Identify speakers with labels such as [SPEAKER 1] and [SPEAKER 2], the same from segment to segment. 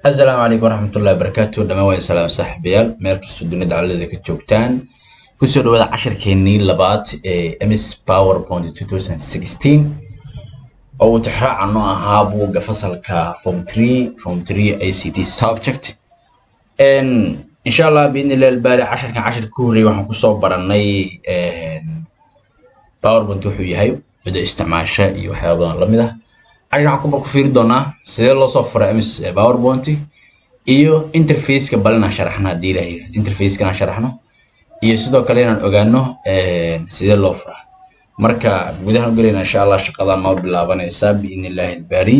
[SPEAKER 1] asalaamu calaykum waraxmatullahi wabarakaatu dhammaan waa salaam saaxiibayaal meel kastoo dunida caladeeda ka joogtaan kusoo dhawaada casharkeenii labaad ee ms powerpoint 2016 oo uu tixraacan u ahaa buugga fasalka form 3 form 3 ict subject insha allah biidni illahi albaari casharkan cashar ka horreeyay waxaan kusoo baranay powerpoint wuxuu yahay cida isticmaasha iyo waxyaaba badan lamid ah cashar waxaan ku fiiri doonaa sidee loo soo fura ms powerpoint iyo interfaceka bal inaan sharaxno haddii ilahay interfaceka inaan sharaxno iyo sidoo kale inaan ogaano sidee loo fura marka gudahaan gelayna insha allah shaqadaa noo bilaabanaysaa biidni illaahi albaari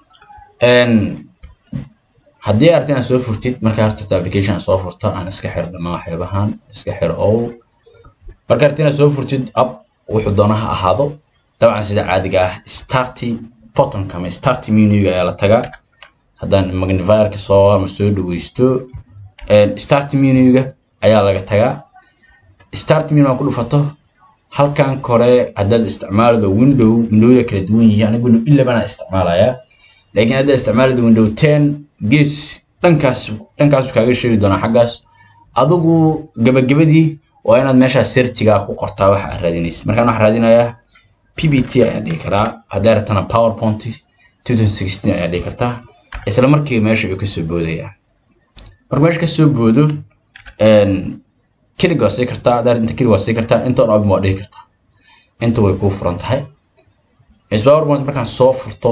[SPEAKER 1] haddii arti inaad soo furtid marka horta application aad soo furto aan iska xiro dhammaan waxyaabahan iska xiro oo marka arti inaad soo furtid app wuxuu doona ha ahaado dabcan sida caadiga ah starty bottomka ama start menuga ayaa la tagaa haddaan magnifierka soo ama soo dhaweysto start menuga ayaa laga tagaa start menu aan ku dhufato halkan kore haddaad isticmaalado window windowda kala duwan yihiin aniga window eleven aan isticmaalayaa laakiin haddaad isticmaalado window ten gees dhankaas dhankaasu kaaga sheegi doonaa xaggaas adigu gabagabadii waa inaad meeshaas searchiga ku qortaa waxa aad raadinaysid markaan waxaan raadinayaa pbt ayaan dhihi karaa hadday ratana powerpoint 2016 ayaan dhihi kartaa isla markiiba meesha ayuu kasoo boodaya marka meesha kasoo boodo kelig waa sii kartaa haddaa inta kelig waa sii kartaa inta on abin waa dhihi kartaa inta way kuu furan tahay ms powerpoint markaan soo furto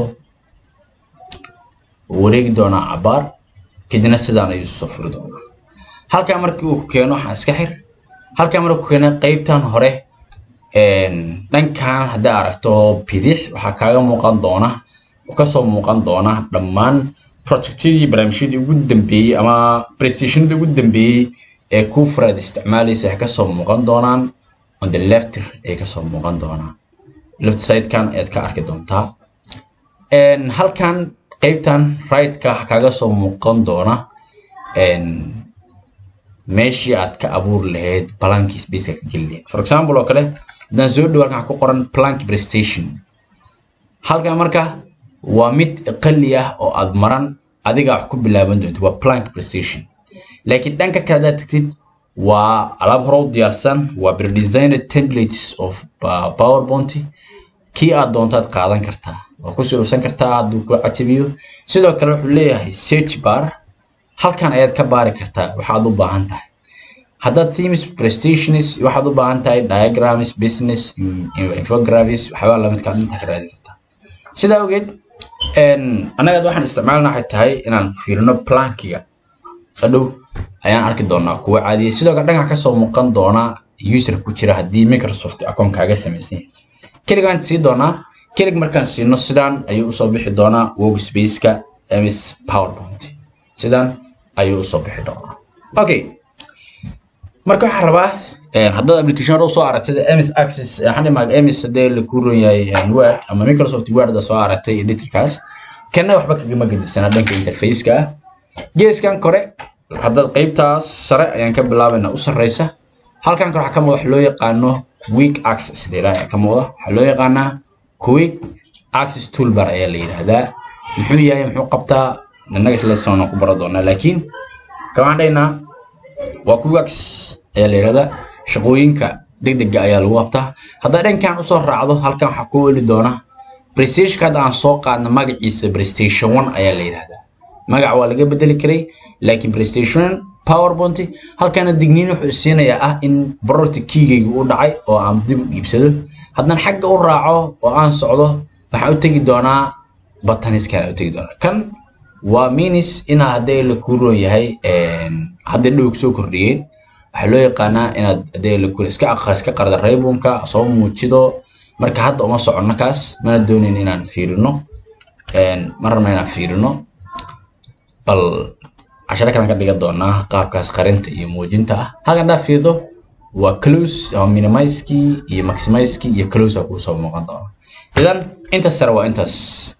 [SPEAKER 1] wareegi doonaa cabaar kadibna sidaan ayuu soo furi doonaa halkaa markii uu ku keeno waxaan iska xir halkaa markuu ku keeno qeybtan hore dhankan hadday aragto bidix waxaa kaaga muuqan doona kasoo muuqan doona dhammaan projectyadii barnaamijyadii ugu dambeeyey ama prestationadii ugu dambeeyey ee ku furaad isticmaalaysa waxay kasoo muuqan doonaan on the left ay kasoo muuqan doonaan left sidekan ayaad ka arki doontaa halkan qeybtan right-ka kaaga soo muuqan doona meeshii aad ka abuuri lahayd balankii spaceka ka geli lahayd for example oo kale haddaan soo dhow halkan ku qoran plank prestation halkan marka waa mid qali ah oo aad maran adiga wax ku bilaaban doonto waa plank prestation laakiin dhanka kale haddaad tagtid waa alaab hore u diyaarsan waa predesigned templates of powerpoint kii aad doontaad qaadan kartaa waa ku surufsan kartaa hadduu ku cajabiyo sidoo kale wuxuu leeyahay search bar halkan ayaad ka baari kartaa waxaad u baahan tahay haddaad themes prestations waxaad u baahan tahay diagrams business infographics waxyaabaa lamidka inta ka raadi kartaa sidaa ogeed annaga waxaan isticmaalna waxay tahay inaan fiirino plankiga hadhow ayaan arki doonaa kuwa caadiya sidoo kale dhanka kasoo muuqan doona user ku jira haddii microsoft account kaaga samaysan yahay keligaan sii doonaa kelig markaan siino sidaan ayuu usoo bixi doonaa workspaceka ms powerpoint sidaan ayuu usoo bixi doonaa okay marka waxaan rabaa haddaad application hore usoo aragtay ms access waxaan dhimaa ms hadee la ku ron yahay word ama microsoft word da soo aragtay editorkaas kana waxba kagama gedisanaa dhanka interfaceka ah geeskan kore haddaad qeybtaas sare ayaan ka bilaabaynaa u sarreysa halkan kore waxaa ka muuqda wax loo yaqaano quick access deelaa ka muuqda waxaa loo yaqaanaa quick access toolbar ayaa la yidhaahdaa muxuu yahay muxuu qabtaa innaga isla soona ku bara doonaa laakiin kamaan dhaynaa waa quick ayaa la yidhahdaa shaqooyinka degdega ayaa lagu qabtaa haddaa dhankan usoo raacdo halkan waxaa ku oli doona prestationka hadda aan soo qaadna magaciisa prestation one ayaa la yidhahdaa magac waa laga bedeli karay laakiin prestation powerpoint halkana digniin wuxuu siinayaa ah in bororta kiigayga u dhacay oo aan dib u iibsado haddaan xagga u raaco oo aan socdo waxaan u tegi doonaa bataniskan u tegi doonaa kan waa minis inaa haddee la ku roon yahay haddii dhowg soo kordhiyeen waxaa loo yaqaanaa inaad haddee la kula iska aqra iska qarda raybunka soo muujido marka hadda uma soconno kaas mana doonin inaan fiirino ma rabna inaan fiirino bal casharo kalan ka dhigan doonaa qaabkaas qarinta iyo muujinta ah halkan haddaa fiirdo waa close ama minimizekii iyo maximizekii iyo close a kuu soo muuqan doona idan intaas sare waa intaas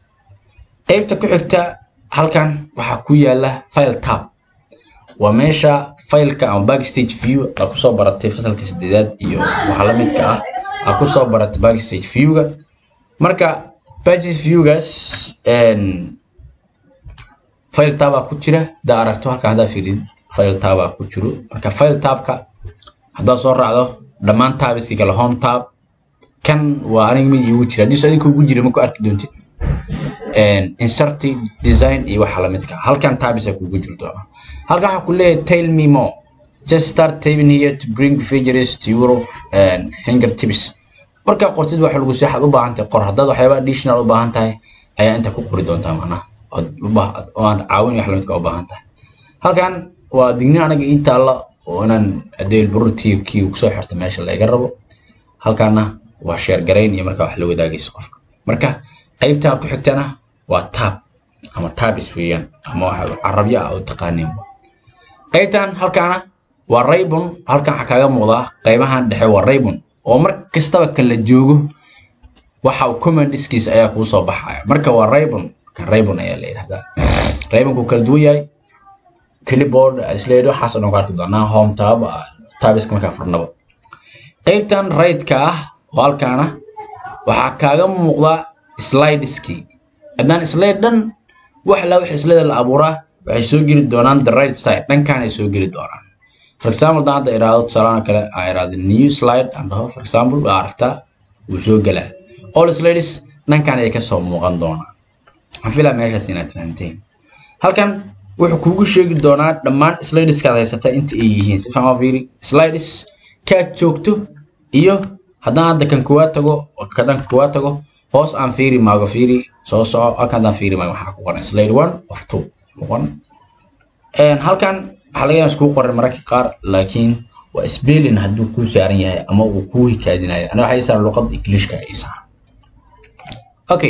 [SPEAKER 1] qeybta ku xigta halkan waxaa ku yaala file tab waa meesha fileka ama backstage view aa kusoo baratay fasalka sideedaad iyo waxa la midka ah aa kusoo baratay backstage viewga marka backstage viewgaas file tabaa ku jira haddaa aragto halkan haddaa fiirid file tabaa ku jiro marka file tabka haddaad soo raacdo dhammaan tabiski kale home tab kan waa aniga mid iigu jira haddii adinka ugu jira ma ku arki doontid insert design iyo waxa lamidka halkan tabisa kugu jirto halkan waxaa ku leeyahay tail me more just start typing here to bring features to your uh, fingertips markaa qortid waxa lagu waxaad u baahan tahay qor haddaad waxyaaba additional u baahan tahay ayaa inta ku qori doontaa macnaha oo aad caawin wax lamidka u baahan tahay halkan waa dignin anaga ii taalla oo inaan adeel bururtii kii kusoo xirta meesha laga rabo halkaana waa sheer garayn iyo markaa wax la wadaagayso qofka marka qaybtan ku xigtana waa tab ama tabis weeyaan ama waxa carabyo ah oo taqaaniin qaybtan halkaana waa raybon halkan waxaa kaaga muuqdaa qaybahan dhexe waa raybon oo mar kastaba kala joogo waxa uu commandiskiisa ayaa kuu soo baxaya marka waa raybon kan raybon ayaa la yidhahdaa raybonku kala duwan yahay clipboard slade waxaas oo dhan ku arki doonaa home tab tabiska markaa furnaba qaybtan right-ka ah oo halkaana waxaa kaaga muuqda slideski haddaan slide dhan wax la wax slide la abuuraa waxay soo geli doonaan the right side dhankaan ay soo geli doonaan for example haddaan hadda iraahdo tusaalahan kale aan iraahdo new slide aan dhaho for example waa aragtaa wuu soo gelaa all slides dhankaan ay kasoo muuqan doonaan waxaan filaa meeshaas inaad fahanteen halkan wuxuu kugu sheegi doonaa dhammaan slideskaad haysata inta ay yihiin si fahma fiiri slides kaad joogto iyo haddaan hadda kan kuwaa tago kadan kuwaa tago hoos aan fiiri maago fiiri soo soco halkan haddaan fiiri maago waxaa ku qoran slide one of two ku qoran halkan waxaa laga yaabaa iskuu qoran mararka qaar laakiin waa spelling hadduu kuu saaran yahay ama uu kuu hikaadinayo aniga waxaa ii saaran luqadda englishka ii saaran okay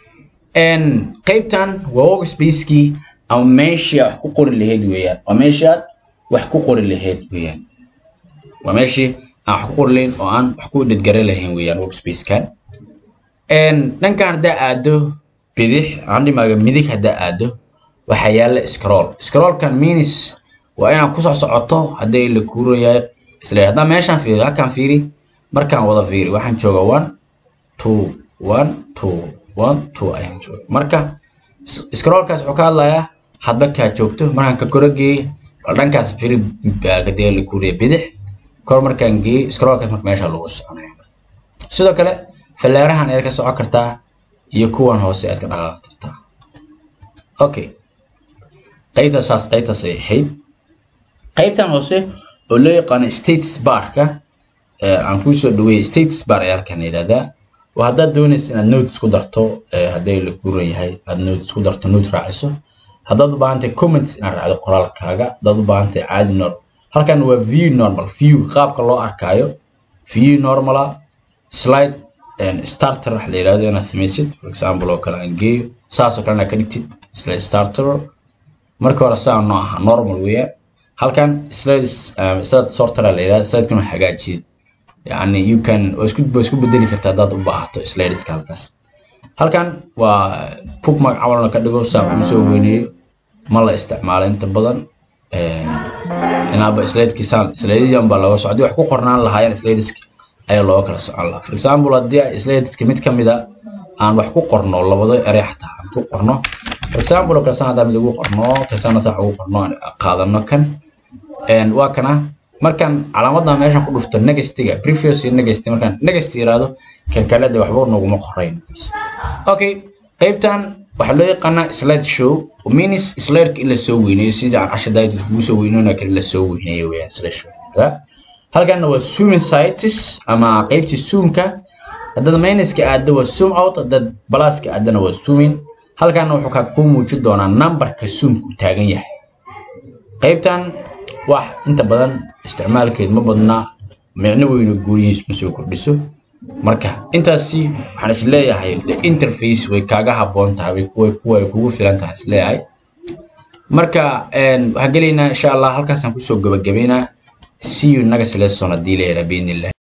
[SPEAKER 1] qaybtan waa workspacekii ama meeshii wax ku qori lahayd weeyaan waa meeshii aad wax ku qori lahayd weeyaan waa meeshii aan wax ku qori lahayn oo aan wax ku dhedgare lahayn weeyaan workspacekan dhankan haddaa aado bidix aan dhimaaga midig haddaa aado waxaa yaalla scroll scrollkan means waa inaad kusoo socoto hadday la kuurayahay isla haddaan meeshaan fiiriyo halkaan fiiri markaan wada fiiri waxaan jooga one two one two one two ayaan jooga marka scrollkaas wuxuu ka hadlayaa hadba kaa joogto markaan ka koro geeye bal dhankaas fiiri kadee la kuuriya bidix kor markaan geeye scrollkaas marka meesha lagu soconaya sidoo kale fallaarahan ayaad ka socon kartaa iyo kuwan hoose aad ka dhaqaaqi kartaa okay qaybta saas qaybtaas ay ahayd qaybtan hoose oo loo yaqaano status barka aan kuu soo dhaweeyey status bar ayaa halkan yidhahdaa waa haddaad doonaysa inaad notes ku darto hadday la kuran yahay aad notes ku darto note raaciso haddaad u baahan tahay comments inaad raacdo qoraalkaaga haddaad u baahan tahay caadi normal halkan waa view normal view qaabka loo arkaayo view normala slide starter wax la yidhahdo inaad samaysid for example oo kale aan geeyo saasoo kale inaad ka dhigtid slide starter marka hore saa noo aha normal weeyaan halkan slide slide sorter la yidhahdo slidekan waa hagaajiyid yani you can waa isku waa isku bedeli kartaa haddaad u baahato slideska halkaas halkan waa bookmark camalna ka dhigo saa kuu soo weyneeyo ma la isticmaalo inta badan inaaba slidekii saan slidedian baa looga socday wax ku qornaan lahaayeen slideski ayaa looga kala socon lahaa for example haddii ay slideska mid ka mid a aan wax ku qorno labado erey xataa aan ku qorno for example oo kalsan haddaan mid ugu qorno kalsana saa ugu qorno aan qaadano kan waa kana markaan calaamadan meeshan ku dhufto negestiga previous iyo negesti markaan negesti iraado kan kale de waxba noguma qorayn okay qaybtan waxaa loo yaqaanaa slide show means slideka in la soo weyneeyo sidii aan casha daayid kugu soo weyneyna kale la soo weyneeyo weeyaan slide show halkanna waa zooming sites ama qaybtii zoomka haddaad minuska aaddo waa zoom out haddaad balaaska aaddana waa zooming halkanna wuxuu kaa kuu muujin doonaa numberka zoomku taagan yahay qaybtan wax inta badan isticmaalkeed ma badnaa micno weyno guurihiis ma soo kordhiso marka intaasi waxaan is leeyahay the interface way kaaga habboon tahay way way kugu filan tahay is leeyahay marka waxaan gelaynaa insha allah halkaasaan kusoo gabagabaynaa see you next lesson haddii la yidhaa biidnillah